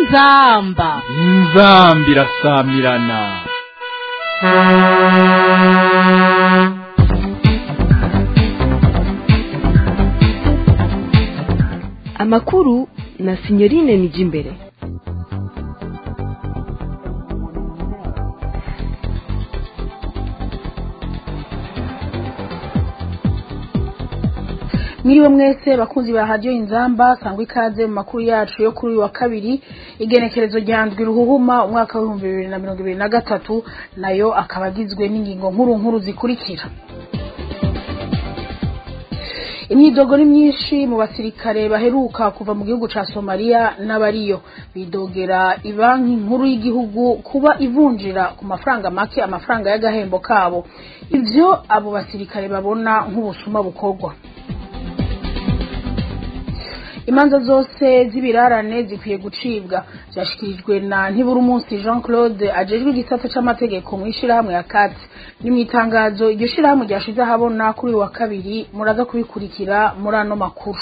inzamba inzambi irasamirana amakuru na sinyorine nijimbere mwiriwe mwese bakunzi ba radiyo inzamba sangwa ikaze mu makuru yacu yo kuri uyu wa kabiri igenekerezo rya ndwi ruhuhuma umwaka w'ibihumbi bibiri na mirongo ibiri na gatatu nayo akaba agizwe n'ingingo nkuru nkuru zikurikira imyidogo ni myinshi mu basirikare baheruka kuva mu gihugu ca somaliya n'abariyo bidogera ibanki nkuru y'igihugu kuba ivunjira ku mafaranga make amafaranga y'agahembo kabo ivyo abo basirikare babona nk'ubusuma bukorwa imanza zose z'ibirarane zikwiye gucibwa byashikirijwe na ntibura umunsi jean claude ajejwe igisata c'amategeko mu ishirahamwe ya kati ni mu itangazo iryo shirahamwe ryashize ahabona kuri uyu wa kabiri muraza kubikurikira muri ano makuru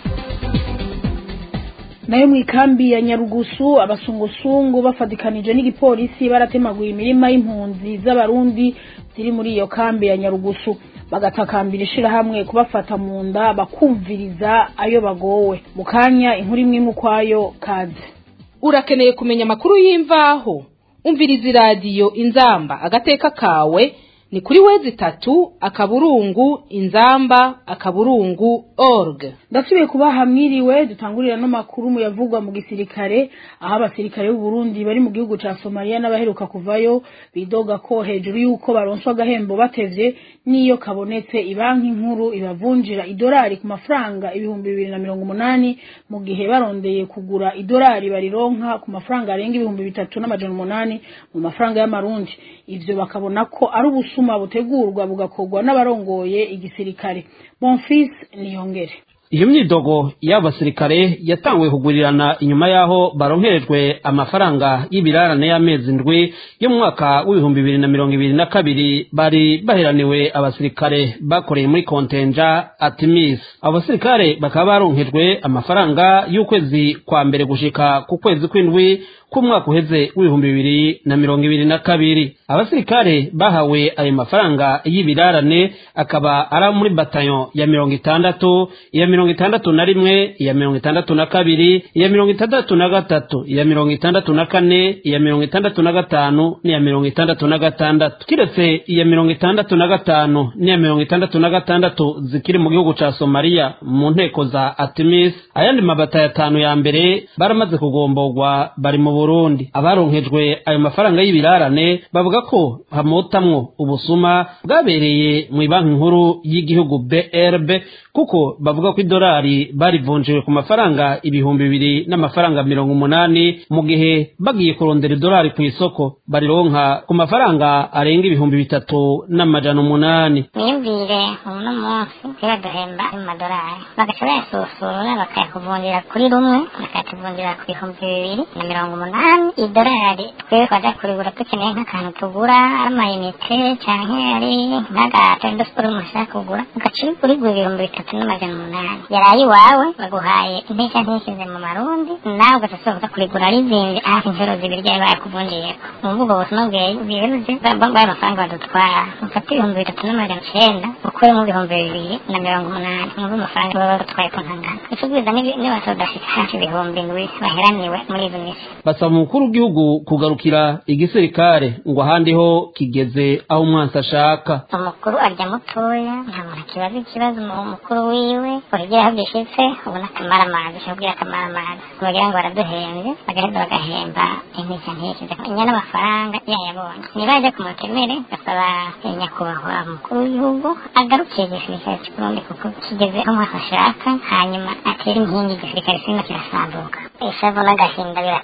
nayo mu ikambi ya nyarugusu abasungusungu bafatikanije n'igipolisi baratemaguye imirima y'impunzi z'abarundi ziri muri iyo kambi ya nyarugusu bagatakambira ishirahamwe kubafata mu nda bakumviriza ayo bagowe mu kanya inkuru imwe imwe ukwayo kaze urakeneye kumenya amakuru y'imvaho umviriza iradiyo inzamba agateka kawe ni kuri wezi itatu akaburungu inzamba akaburungu org ndasubiye kubaha mwiriwe dutangurira no makuru mu yavugwa mu gisirikare aho abasirikare b'u Burundi bari mu gihugu ca Somalia n'abaheruka kuvayo bidoga ko hejuru y'uko baronswa agahembo batevye n'iyo kabonetse ibanki nkuru ibavunjira idolari ku mafaranga ibihumbi bibiri na mirongo umunani mu gihe barondeye kugura idolari barironka ku mafaranga arenga ibihumbi bitatu n'amajana umunani mu mafaranga y'amarundi ivyo bakabona ko ari ubusuma butegurwa bugakorwa n'abarongoye igisirikare bonfils niyongere iyo myidogo y'abasirikare yatanguye kugurirana inyuma y'aho baronkerejwe amafaranga y'ibirarane y'amezi ndwi yo mu mwaka w'ibihumbi bibiri na mirongo ibiri na kabiri bari baheraniwe abasirikare bakoreye muri kontenja atimis abo basirikare bakaba baronkejwe amafaranga y'ukwezi kwa mbere gushika ku kwezi kw'indwi k'umwaka uheze w'ibihumbi bibiri na mirongo ibiri na kabiri abasirikare bahawe ayo mafaranga y'ibirarane akaba ari muri batayo ya mirongo itandatu iya mirongo itandatu na rimwe iya mirongo itandatu na kabiri iya mirongo itandatu na gatatu iya mirongo itandatu na kane iya mirongo itandatu na gatanu n'iya mirongo itandatu na gatandatu kiretse iya mirongo itandatu na gatanu n'iya mirongo itandatu na gatandatu zikiri mu gihugu ca somaliya mu nteko za atimis ayandi mabatayo atanu ya mbere baramaze kugomborwa bari mu burundi abaronkejwe ayo mafaranga y'ibirarane bavuga ko hamotamwo ubusuma bwabereye mu banki nkuru y'igihugu brb kuko bavuga ko idolari barivunjiwe ku mafaranga ibihumbi bibiri n'amafaranga mirongo umunani mu gihe bagiye kurondera idolari ku isoko barironka ku mafaranga arenga ibihumbi bitatu n'amajana umunani mwiyumvire uno munsi biraduhemba mu madolari bagaca bayasusura bakayakuvunjira kuri rumwe bakayatuvunjira ku bihumbi bibiri na mirongo umunani idolari twebwe twaja kurigura dukeneye nk'akantu tugura amayinite canke ari nk'agato indosiporo mushaka kugura ugaca urigura ibihumbi bitatu n'amajana umunani yaraye iwawe baguhaye inteka ntishyize mu marundi nawe ugaca kurigura rizinze hafi inshuro zibiri ryari bayakuvunjiyeko mu mvugo busuma bwiruze bayo amafaranga badutwara ufate ibihumbi bitatu n'amajana icenda ukuremo ibihumbi bibiri na mirongo umunani mwumve amafaranga baba badutwaye ko ntangana icubwiza nibaso udafite hafi ibihumbi ndwi baheraniwe muri izo misi basaba umukuru w'igihugu kugarukira igisirikare ngo ahandi ho kigeze aho umwansi ashaka umukuru arya mutoya nta muntu akibaza ikibazo umukuru wiwe urugero aho gishitse ubona akamaramazi shobwira akamaramazi kugira ngo baraduhembye bagaheza bagahemba intege ntikize inyana amafaranga yayabonye niba ajya ku mutemere gasaba nyakubahwa umukuru w'igihugu agarukiye igisirikare cy'uburundi kuko kigeze aho umwaka ashaka hanyuma atera inkingi igisirikare kirimo kirasambuka ishavu n'agahinda biratwishe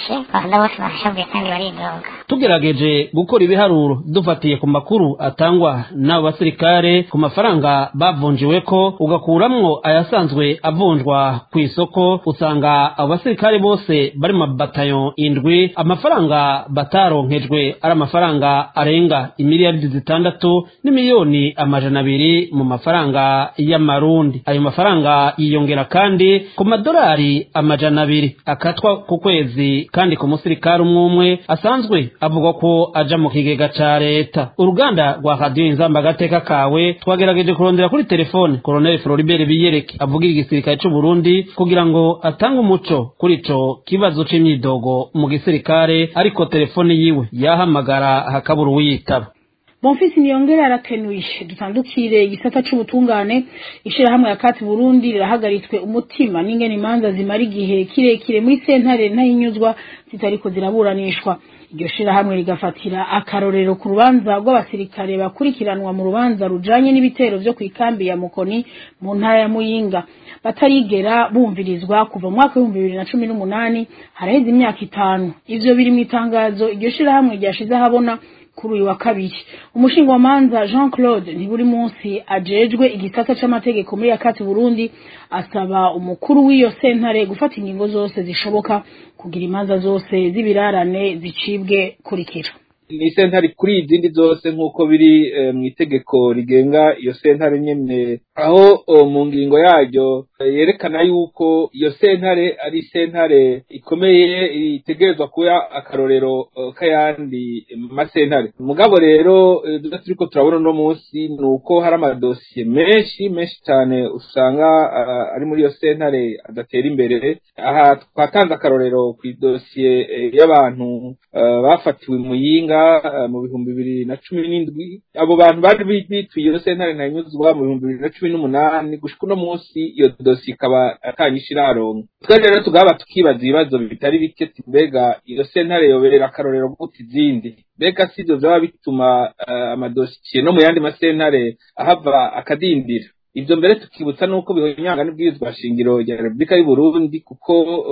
biroroshe abakunda bose barashavuye kandi baridoga tugerageje gukora ibiharuro dufatiye ku makuru atangwa n'abo basirikare ku mafaranga bavunjiwe ko ugakuramwo ayasanzwe avunjwa ku isoko usanga abo basirikare bose bari mu mabatayo indwi amafaranga bataronkejwe ari amafaranga arenga imiliyaridi zitandatu n'imiliyoni amajana abiri mu mafaranga y'amarundi ayo mafaranga yiyongera kandi ku madolari amajana abiri akatwa ku kwezi kandi ku musirikare umwe umwe asanzwe avuga ko aja mu kigega ca leta uruganda rwa radiyo inzamba agateka kawe twagerageje kurondera kuri telefone koloneli floribert biyereke avugira igisirikare c'u burundi kugira ngo atange umuco kuri ico kibazo c'imyidogo mu gisirikare ariko telefone yiwe yahamagara hakabura uwiyitaba bonfisi niyongera arakenuye dutandukire igisata c'ubutungane ishirahamwe ya kati burundi rirahagaritswe umutima n'ingene imanza zimara igihe kirekire muri sentare ntahinyuzwa zitariko ziraburanishwa iryo shirahamwe rigafatira akarorero ku rubanza rw'abasirikare bakurikiranwa mu rubanza rujanye n'ibitero vyo kw'ikambi ya mukoni mu ntara ya muyinga batarigera bumvirizwa kuva mu mwaka w'ibihumbi bibiri na cumi n'umunani haraheze imyaka itanu ivyo biri mw'itangazo iryo shirahamwe ryashize ahabona kuri uyu wa kabiri umushingamanza jean claude ntiburi munsi ajejwe igisata c'amategeko muri yakati burundi asaba umukuru w'iyo sentare gufata ingingo zose zishoboka kugira imanza zose z'ibirarane zicibwe kurikira ni sentare kuri izindi zose nk'uko biri mu itegeko rigenga iyo sentare nyene aho mu ngingo yaryo yerekana yuko iyo sentare ari sentare ikomeye itegerezwa kuba akarorero k'ayandi masentare mugabo rero ibyo turiko turabona uno munsi ni uko hari amadosiye menshi menshi cyane usanga ari muri iyo sentare adatera imbere aha twatanze akarorero ku idosiye y'abantu bafatiwe muyinga mu bihumbi bibiri na cumi n'indwi abo bantu bari bituye iyo sentare ntanyuzwa mu bihumbi bibiri na cumi n'umunani gushika uno munsi iyo dosiye ikaba atanyisha iraronka twe rero tugaba tukibaza ibibazo bitari bike mbega iyo sentare yoberera akarorero guta izindi mbega si ivyo vyaba bituma amadosiye no mu yandi masentare ahava akadindira ivyo mbere tukibutsa nuko bihonyanga n'ibwirizwa shingiro rya Republika y'u Burundi kuko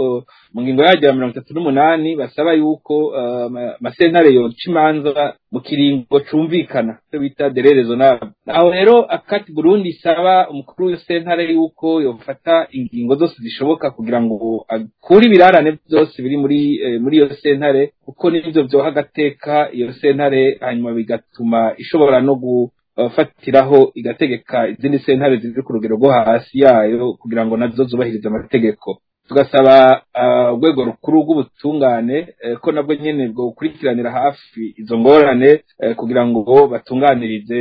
mu ngingo yaryo ya mirongo itatu n'umunani basaba yuko amasentare yoca imanza mu kiringo cumvikana cyo bita dererezo nabo aho rero akati Burundi isaba umukuru w'iyo sentare yuko yofata ingingo zose zishoboka kugira ngo akure ibirarane byose biri muri muri iyo sentare kuko nivyo vyoha agateka iyo sentare hanyuma bigatuma ishobora no gu fatiraho igategeka izindi sentare ziri ku rugero rwo hasi yayo kugira ngo nazo zubahirize amategeko tugasaba urwego rukuru rw'ubutungane ko nabwo nyine bwo gukurikiranira hafi izo ngorane kugira ngo batunganirize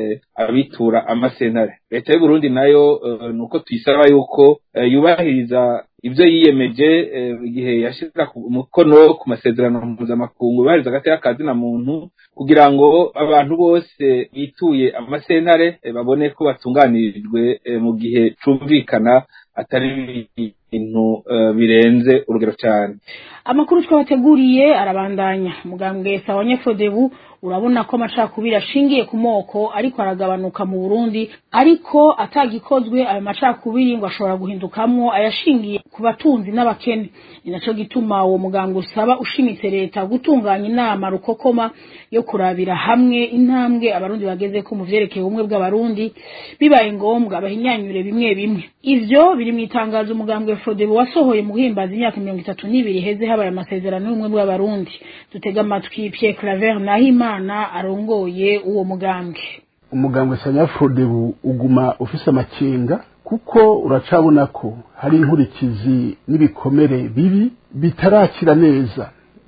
abitura amasentare leta y'uburundi nayo ni uko tuyisaba yuko yubahiriza ibyo yiyemeje igihe yashyira umukono ku masezerano mpuzamakungu yubahiriza agateka kazina muntu kugira ngo abantu bose bituye amasentare babone ko batunganirijwe mu gihe cumvikana atari ibintu birenze urugero cyane amakuru twabateguriye arabandanya mugambwe sawa nyefodebu urabona ko amacakubiri ashingiye ku moko ariko aragabanuka mu Burundi ariko atagikozwe ayo macakubiri ngo ashobora guhindukamwo ayashingiye ku batunzi n'abakene ni naco gituma uwo muganga usaba ushimitse leta gutunganya inama rukokoma yo kurabira hamwe intambwe abarundi bageze ko mu vyerekeye ubumwe bw'abarundi bibaye ngombwa bahinyanyure bimwe bimwe ivyo biri mu itangazo umugambwe Frodebo wasohoye mu guhimbaza imyaka mirongo itatu n'ibiri heze habaye amasezerano y'ubumwe bw'abarundi dutega amatwi Pierre Claver Nahimana arongoye uwo mugambwe umugambwe Sanyafrodebu uguma ufise amakenga kuko uracabona ko hari inkurikizi n'ibikomere bibi bitarakira neza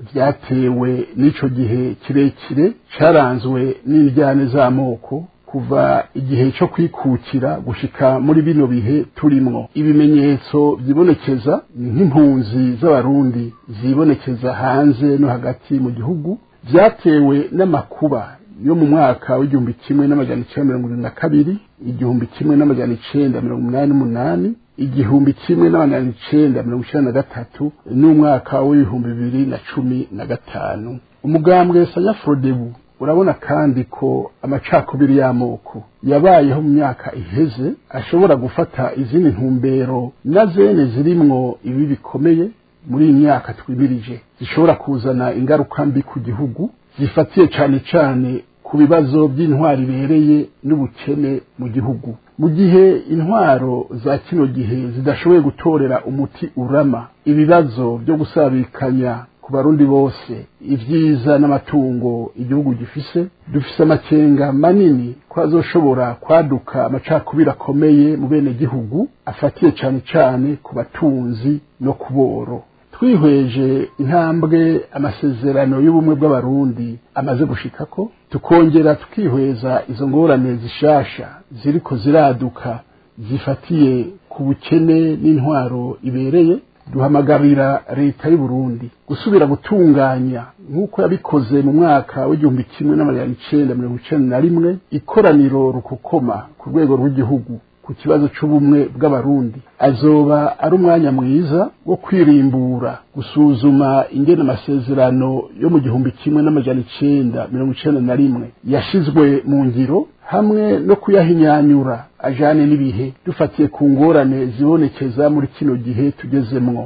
vyatewe n'ico gihe kirekire caranzwe n'indyane z'amoko kuva igihe cyo kwikukira gushika muri bino bihe turimwo ibimenyetso vyibonekeza nk'impunzi z'abarundi zibonekeza hanze no hagati mu gihugu vyatewe n'amakuba yo mu mwaka w'igihumbi kimwe n'amajana icenda mirongo irindwi na kabiri igihumbi kimwe n'amajana icenda mirongo umunani n'umunani igihumbi kimwe n'amajana icenda mirongo icenda na gatatu n'umwaka w'ibihumbi bibiri na cumi na gatanu umugambwe sanyafrodebu urabona kandi ko amacakubiri y'amoko yabayeho mu myaka iheze ashobora gufata izindi ntumbero na zene zirimwo ibi bikomeye muri iyi myaka twimirije zishobora kuzana ingaruka mbi ku gihugu zifatiye cyane cyane ku bibazo by'intwari ibereye n'ubukene mu gihugu mu gihe intwaro za kino gihe zidashoboye gutorera umuti urama ibibazo byo gusabikanya ku barundi bose ibyiza n'amatungo igihugu gifise dufise amakenga manini ko azoshobora kwaduka amacakubiri akomeye mu bene gihugu afatiye cyane cyane ku batunzi no ku boro twihweje intambwe amasezerano y'ubumwe bw'abarundi amaze gushikako tukongera tukihweza izo ngorane zishasha ziriko ziraduka zifatiye ku bukene n'intwaro ibereye duhamagarira leta y'u Burundi gusubira gutunganya nk'uko yabikoze mu mwaka w'igihumbi kimwe n'amajana icenda mirongo icenda na rimwe ikoraniro rukokoma ku rwego rw'igihugu ku kibazo c'ubumwe bw'abarundi azoba ari umwanya mwiza wo kwirimbura gusuzuma ingene amasezerano yo mu gihumbi kimwe n'amajana icenda mirongo icenda na rimwe yashizwe mu ngiro hamwe no kuyahinyanyura ajane n'ibihe dufatiye ku ngorane zibonekeza muri kino gihe tugezemwo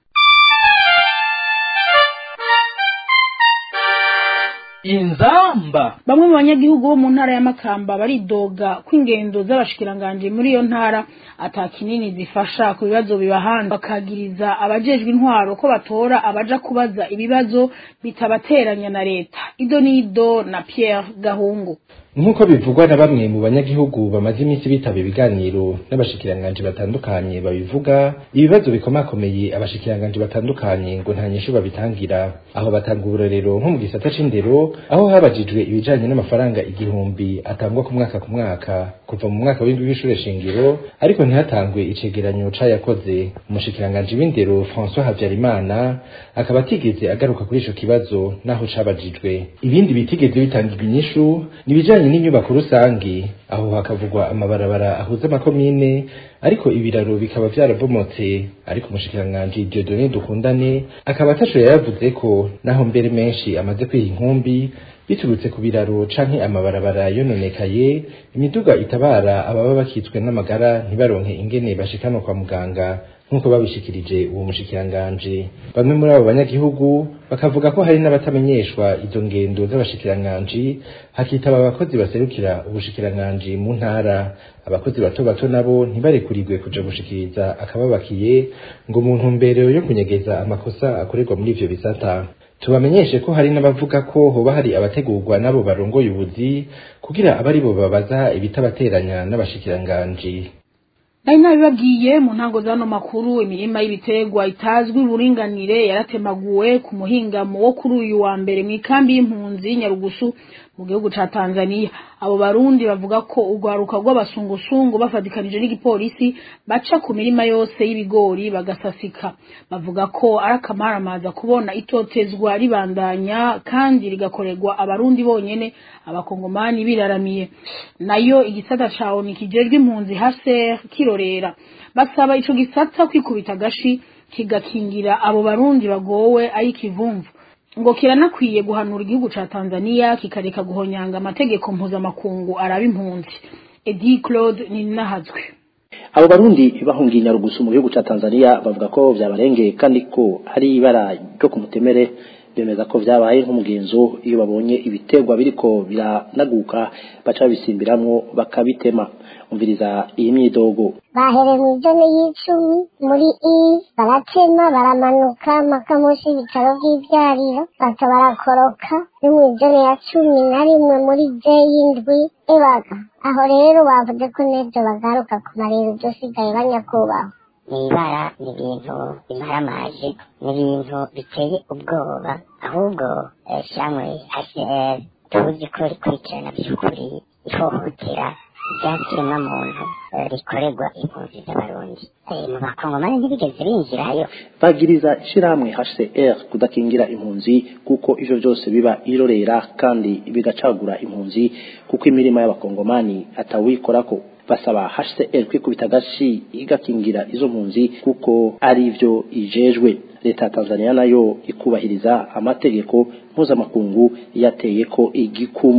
inzamba bamwe mu banyagihugu bo mu ntara ya makamba baridoga ko ingendo z'abashikiranganje muri iyo ntara ata kinini zifasha ku bibazo bibahanda bakagiriza abajejwe intwaro ko batora abaja kubaza ibibazo bitabateranya na leta ido nido na Pierre Gahungu nk'uko bivugwa na bamwe mu banyagihugu bamaze iminsi bitaba ibiganiro n'abashikiranganje batandukanye babivuga ibibazo bikomakomeye abashikiranganje batandukanye ngo nta nyishu babitangira aho batanga uburorero nko mu gisata c'indero aho habajijwe ibijanye n'amafaranga igihumbi atangwa ku mwaka ku mwaka kuva mu mwaka w'indwi w'ishure shingiro ariko ntihatangwe icegeranyo c'ayakoze umushikiranganje w'indero François Havyarimana akaba atigeze agaruka kuri ico kibazo naho cabajijwe ibindi bitigeze bitangirwa inyishu nibijanye n'inyubako rusangi aho hakavugwa amabarabara ahuza amakomine ariko ibiraro bikaba vyarabomotse ariko umushikiranganji Dieudonné Dukundane akaba atasho yavuze ko naho mbere menshi amaze kwiha inkumbi biturutse ku biraro canke amabarabara yononekaye imiduga itabara ababa bakitswe n'amagara ntibaronke ingene bashikanwa kwa muganga nk'uko babishikirije uwo mushikiranganje bamwe muri abo banyagihugu bakavuga ko hari n'abatamenyeshwa izo ngendo z'abashikiranganji hakitaba abakozi baserukira ubushikiranganji mu ntara abakozi bato bato nabo ntibarekurirwe kuja gushikiriza akababakiye ngo mu ntumbero yo kunyegeza amakosa akorerwa muri ivyo bisata tubamenyeshe ko hari n'abavuga ko hoba hari abategurwa n'abo barongoye ubuzi kugira abari bo babaza ibitabateranya n'abashikiranganji nari nabibabwiye mu ntango z'ano makuru imirima y'ibiterwa itazwi uburinganire yaratemaguwe ku muhingamo wo kuri uyu wa mbere mu ikambi y'impunzi nyarugusu mu gihugu ca Tanzania abo barundi bavuga ko urwaruka rw'abasungusungu bafatikanije n'igipolisi baca ku mirima yose y'ibigori bagasasika bavuga ko ari akamaramaza kubona itotezwa ribandanya kandi rigakorerwa abarundi bonyene abakongomani biraramiye nayo igisata ca ONU kijejwe impunzi HCR kirorera basaba ico gisata kwikubita gashi kigakingira abo barundi bagowe ari kivumvu ngo kiranakwiye guhanura igihugu ca Tanzania kikareka guhonyanga amategeko mpuzamakungu araba impunzi Edi Claude Ninahazwe abo barundi bahungiye nyarugusu mu gihugu ca Tanzania bavuga ko vyabarengeye kandi ko hari ibara ryo ku mutemere bemeza ko vyabaye nk'umugenzo iyo babonye ibiterwa biriko biranaguka baca babisimbiramwo bakabitema umviriza iyi myidogo bahereye mu ijana y'icumi muri i baratema baramanuka mpaka munsi y'ibitaro by'ibyariro baca barakoroka no mu ijana ya cumi na rimwe muri je y'indwi ibaga aho rero bavuze ko n'ibyo bagaruka ku marero byosigaye banyakubahwa ni ibara ni ibintu bimaramaje ni ibintu biteye ubwoba ahubwo shamwe hcr tuzi ko rikurikirana by'ukuri ihohotera ryakiremwa muntu rikorerwa impunzi z'abarundi mu bakongomani ntibigeze binjirayo bagiriza ishirahamwe HCR kudakingira impunzi kuko ivyo byose biba irorera kandi bigacagura impunzi kuko imirima y'abakongomani atawikorako basaba HCR kwikubita gashi igakingira izo mpunzi kuko ari ivyo ijejwe leta ya Tanzania nayo ikubahiriza amategeko mpuzamakungu yateye ko igikumu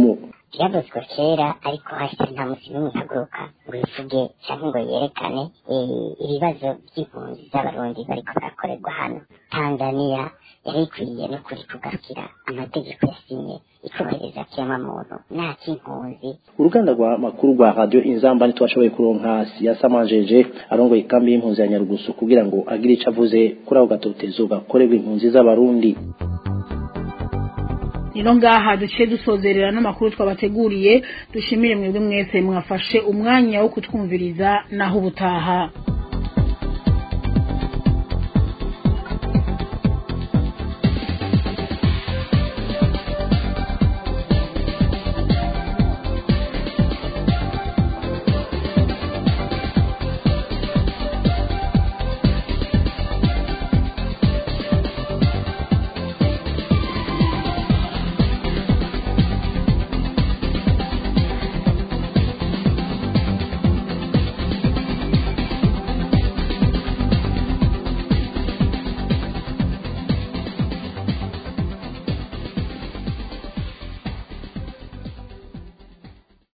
byavuzwe kera ariko hashyira nta musi n'umwe ihaguruka ngo ivuge cyangwa ngo yerekane ibibazo by'impunzi z'abarundi bariko barakorerwa hano tanzaniya yari ikwiye no kuri kugarukira amategeko yasinye ikubahiriza kiremwamuntu nta cy'impunzi uruganda rwa makuru rwa radio inzamba ntitwashoboye kuronka siyasamanjeje arongoye ikambi y'impunzi ya nyarugusu kugira ngo agire ico avuze kuri ako gatotezo gakorerwa impunzi z'abarundi rero ngaha duciye dusozerera n'amakuru twabateguriye dushimire mwebwe mwese mwafashe umwanya wo kutwumviriza naho ubutaha